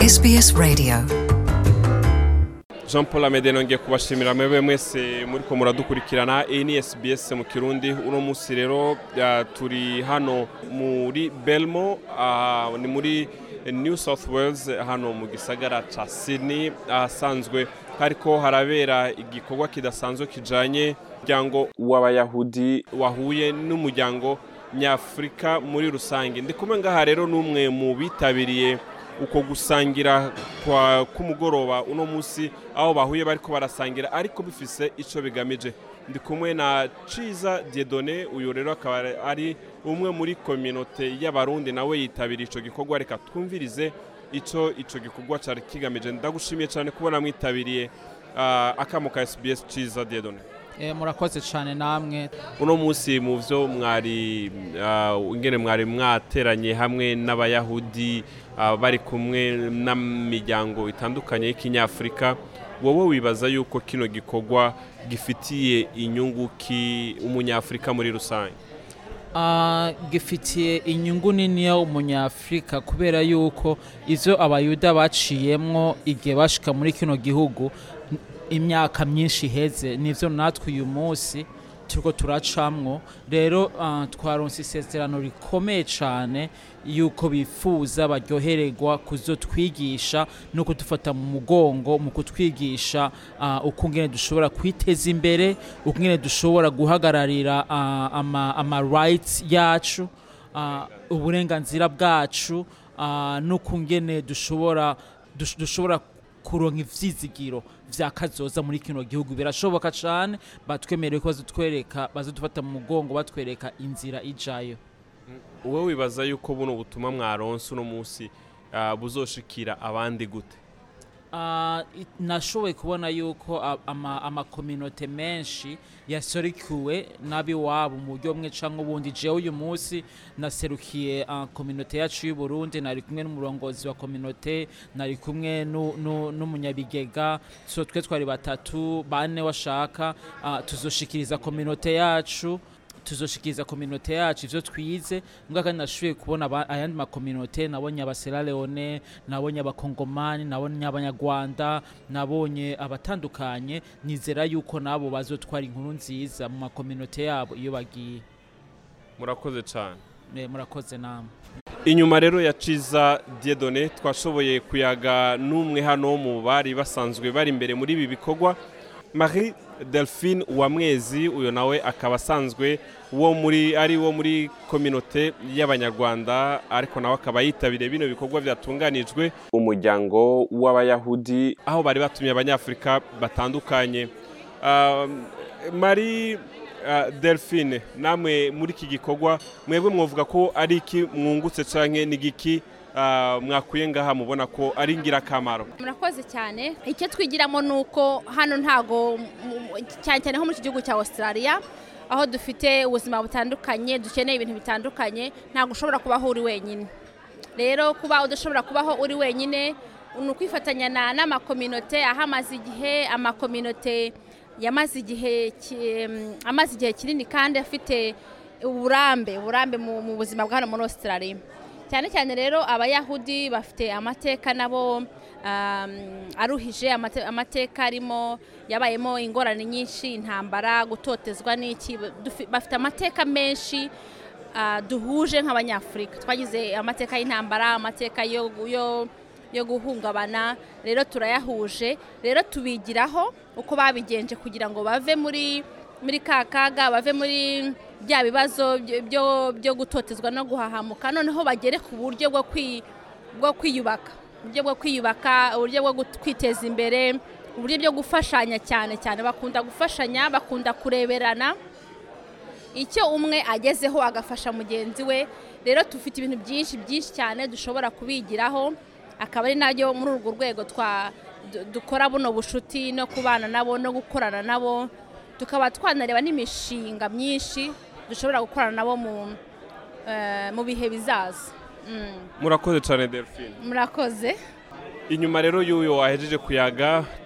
SBS Radio. jean paul amede nongeye kubashimira mwebwe mwese muri ko muradukurikirana iyi ni sbs mu kirundi uno munsi rero ah, turi hano muri belmo ah, ni muri new south wales hano mu gisagara ca sydney ahasanzwe hariko harabera igikorwa kidasanzwe kijanye umuryango w'abayahudi wahuye n'umuryango nyafurika muri rusange ndi kumwe ngaha rero n'umwe mu bitabiriye uko gusangira kwa k'umugoroba uno munsi aho bahuye bariko barasangira ariko bifise ico bigamije ndi kumwe na ciza diedone uyu rero akaba ari umwe muri kominote y'abarundi nawe yitabiriye ico gikorwa reka twumvirize ico ico gikorwa cari kigamije ndagushimiye cyane kubona mwitabiriye uh, akamo ka sbs ciza diedone Eh, murakoze cyane namwe uno munsi mu byo mwari ah, ingene mwari mwateranye hamwe n'abayahudi ah, bari kumwe n'imiryango itandukanye y'ikinyafurika wowe wibaza yuko kino gikorwa gifitiye inyungu ki umunyafurika muri rusange Ah, gifitiye inyungu niniya umunyafurika kubera yuko ivyo abayuda baciyemwo igihe bashika muri kino gihugu n- imyaka myinshi iheze nivyo natwe uyu munsi turiko turacamwo rero ah, twaronse isezerano rikomeye cane yuko bifuza baryohererwa kuzotwigisha no kudufata mu mugongo mu kutwigisha ah, ukungene dushobora kwiteza imbere ukungene dushobora guhagararira ah, ama, ama rights yacu ah, uburenganzira bwacu ah, n'ukungene dushobora dush- dushobora kuronka ivyizigiro vya kazoza muri kino gihugu birashoboka cane batwemereye ko bazotwereka bazodufata mu mugongo batwereka inzira ijayo wowe wibaza yuko buno butumwa mwaronse uno munsi ah, buzoshikira abandi gute Ah, i- nashoboye kubona yuko a- ama- amakominote menshi yaserukiwe n'abiwabo mu buryo bumwe canke ubundi jewe uyu munsi naserukiye ah, kominote yacu y'u Burundi nari kumwe n'umurongozi wa kominote nari kumwe nu- nu- n'umunyabigega so twe twari batatu bane washaka ah, tuzoshikiriza kominote yacu tuzoshikiriza kominote yacu ivyo twize mbwa kandi nashoboye kubona aba- ayandi makominote nabonye abasera leone nabonye abakongomani nabonye abanyarwanda nabonye abatandukanye nizera yuko nabo bazotwara inkuru nziza mu makominote yabo iyo bagiye murakoze cyane Eh, murakoze namwe inyuma rero ya ciza diedone twashoboye kuyaga n'umwe hano mu bari basanzwe bari imbere muri ibi bikorwa marie delphine uwamwezi uyu nawe akaba asanzwe wo muri ari wo muri kominote y'abanyarwanda ariko nawe akaba yitabiriye bino bikorwa byatunganijwe umuryango w'abayahudi aho bari batumye abanyafurika batandukanye Um, marie uh, delphine namwe muri iki gikorwa mwebwe mwavuga ko ari iki mwungutse canke ni giki uh, mwakuye ngaha mubona ko ari ingirakamaro murakoze cyane icyo twigiramo ni uko hano ntago mu- mu- cyane cyane nko muri iki gihugu cya australia aho dufite ubuzima butandukanye dukeneye ibintu bitandukanye ntabwo ushobora kubaho uri wenyine rero kuba udashobora kubaho uri wenyine ni ukwifatanya na- n'amakominote aho amaze igihe amakominote yamaze igihe ki- mm, amaze igihe kinini kandi afite uburambe uburambe mu mu buzima bwa hano muri australia cyane cyane rero abayahudi bafite amateka nabo um, aruhije amate- amateka arimo yabayemo ingorane nyinshi intambara gutotezwa n'iki dufi- bafite amateka menshi ah, duhuje nk'abanyafurika twagize amateka y'intambara amateka yo, yo, yo guhungabana rero turayahuje rero tubigiraho uko babigenje kugira ngo bave muri muri ka kaga bave muri bya bibazo byo- byo, byo gutotezwa no guhahamuka noneho bagere ku buryo bwo kwi, bwo kwiyubaka uburyo bwo kwiyubaka uburyo bwo gut- kwiteza imbere uburyo bwo gufashanya cyane cyane bakunda gufashanya bakunda kureberana icyo umwe agezeho agafasha mugenzi we rero dufite ibintu byinshi byinshi cyane dushobora kubigiraho akaba ari nabyo muri urwo rwego twa du- dukora buno bushuti no kubana nabo no gukorana nabo tukaba twanareba n'imishinga myinshi dushobora gukorana nabo mu eh, mu bihe bizaza Mm, murakoze cyane delphine murakoze inyuma rero y'uyu wahejeje kuyaga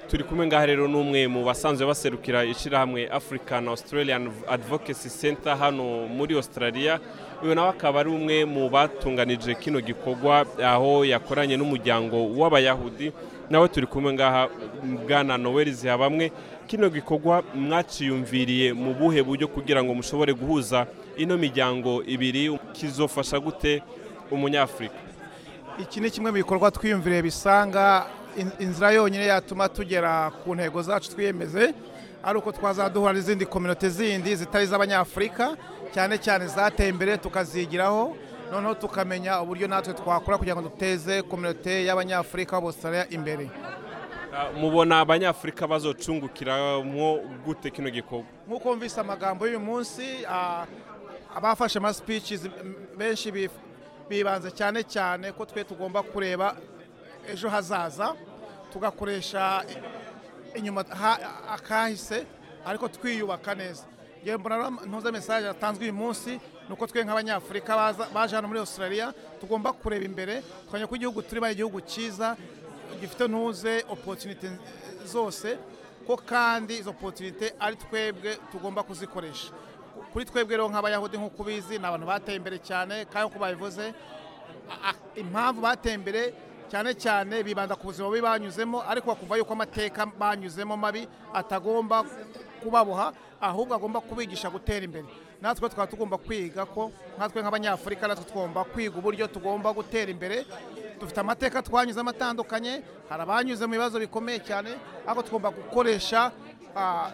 turi kumwe ngaha rero n'umwe mu basanzwe baserukira ishyirahamwe african australian advocacy center hano muri australia uyu nawe akaba ari umwe mu batunganije kino gikorwa aho yakoranye n'umuryango w'abayahudi nawe turi kumwe ngaha bwana noel zihabamwe kino gikorwa mwaciyumviriye mu buhe buryo kugira ngo mushobore guhuza ino miryango ibiri kizofasha gute umunyafurika iki ni kimwe mu bikorwa twiyumviriye bisanga in- inzira yonyine yatuma tugera ku ntego zacu twiyemeze ari uko twazaduhura n'izindi kominote zindi zitari iz'abanyafurika cyane cyane zateye imbere tukazigiraho noneho tukamenya uburyo natwe twakora kugira ngo duteze kominote y'abanyafurika b'Australia imbere Ah, mubona abanyafurika bazocungukiramo gute kino gikorwa nk'uko mvise amagambo y'uyu munsi ah, abafashe ama speeches m- benshi bif- bibanze cyane cyane ko twe tugomba kureba ejo hazaza tugakoresha i- inyuma ha- akahise ariko twiyubaka neza ngewe mbona rero ntuze mesaje yatanzwe uyu munsi ni uko twe nk'abanyafurika baza- baje hano muri australia tugomba kureba imbere tukamenya ko igihugu turimo ari igihugu cyiza gifite ntuze opportunity zose ko kandi izo opportunity ari twebwe tugomba kuzikoresha kuri twebwe rero nk'abayahudi nk'uko ubizi ni abantu bateye imbere cyane kandi nk'uko babivuze a- a- impamvu bateye imbere cyane cyane bibanda ku buzima bubi banyuzemo ariko bakumva yuko amateka banyuzemo mabi atagomba kubaboha ahubwo agomba kubigisha gutera imbere natwe twaba tugomba kwiga ko natwe nk'abanyafurika natwe tugomba kwiga uburyo tugomba gutera imbere dufite amateka twanyuzemo atandukanye hari abanyuze mu bibazo bikomeye cyane ariko tugomba gukoresha ah,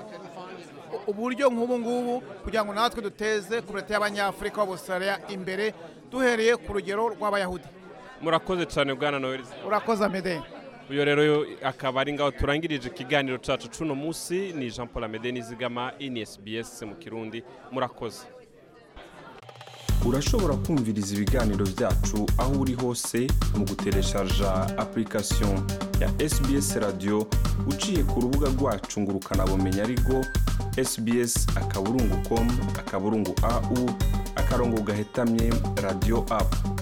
uburyo nk'ubu ngubu kugira ngo natwe duteze komite y'abanyafurika b'Australia imbere duhereye ku rugero rw'abayahudi murakoze cyane bwana noel urakoze amede uyu rero akaba ari ngaho turangirije ikiganiro cyacu cuno munsi ni jean paul amede nizigama inisbs mu kirundi murakoze urashobora kumviriza ibiganiro byacu aho uri hose mu gutereshaja application ya sbs radio uciye ku rubuga rwacu ngo ukanabumenya ariko sbs akaburungu com akaburungu au akarongo gahetamye radio app